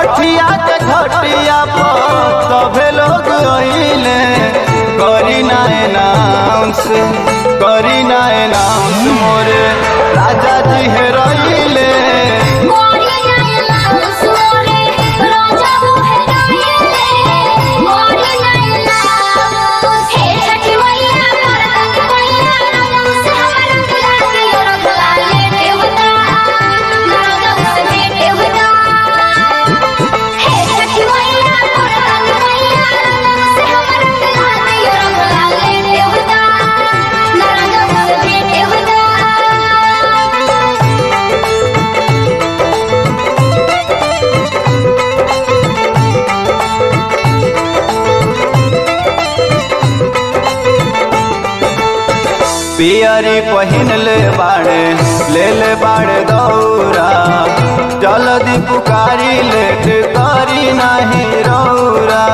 छठिया के घटिया पर सभे लोग अइले करी ना एनाउंस करी ना एनाउंस मोरे राजा जी हे रइले मोरी नैना सोरे राजा मोहे गाइले मोरी नैना हे छठी मैया करतन मैया से हमर लागे रखला लेते होता नरदम से बेटे होता हे छठी मैया करतन मैया से हमर लागे रखला लेते होता नरदम से बेटे होता पियरी पहिन ले बाड़े ले ले बाड़े दौरा जल्दी पुकारी लेट करी नाही रौरा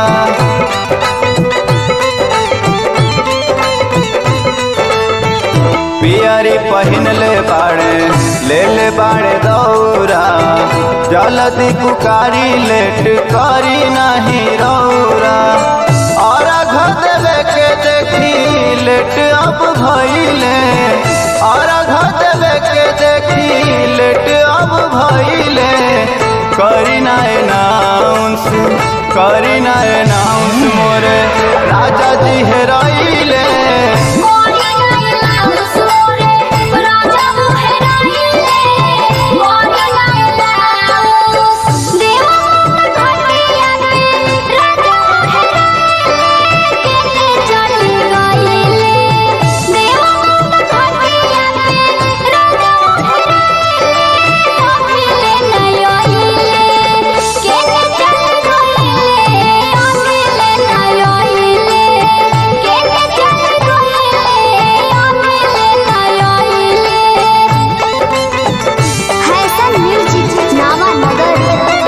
पियरी पहिन ले बाड़े ले ले बाड़े दौरा जल्दी पुकारी लेट करी नाही रौरा और घर देवे के देखी लेट अब भइले और घर देवे के देखी लेट अब भइले करी ना एनाउंस करी ना एनाउंस मोरे राजा जी हेराइले मोरी नैना सोरे राजा मोहे गाइले मोरी नैना देवा घटिया पे राजा मोहे गाइले केले चली गाइले देवा घटिया पे राजा मोहे गाइले अखिले नयइले केले चली गाइले अखिले नयइले केले चली गाइले अखिले नयइले हैसन म्यूजिक नामा नगर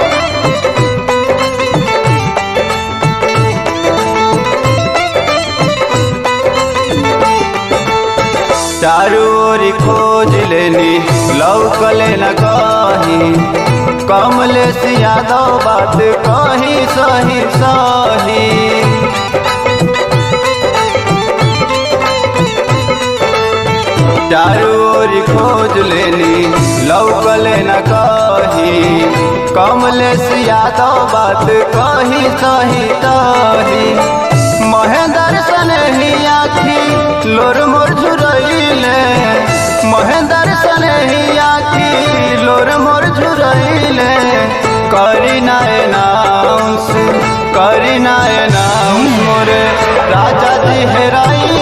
चारू ओरी खोज लेनी लौकले न कहीं कमले से यादव बात कहीं सही सही चारू ओरी खोज लेनी लौकले न कहीं कमले से यादव बात कहीं सही सही महेंद्र सने ही आखी लोर मोर झुरइले महेंद्र सने ही आखी लोर मोर झुरइले करी ना एनाउंस करी ना एनाउंस मोरे राजा जी हेराइले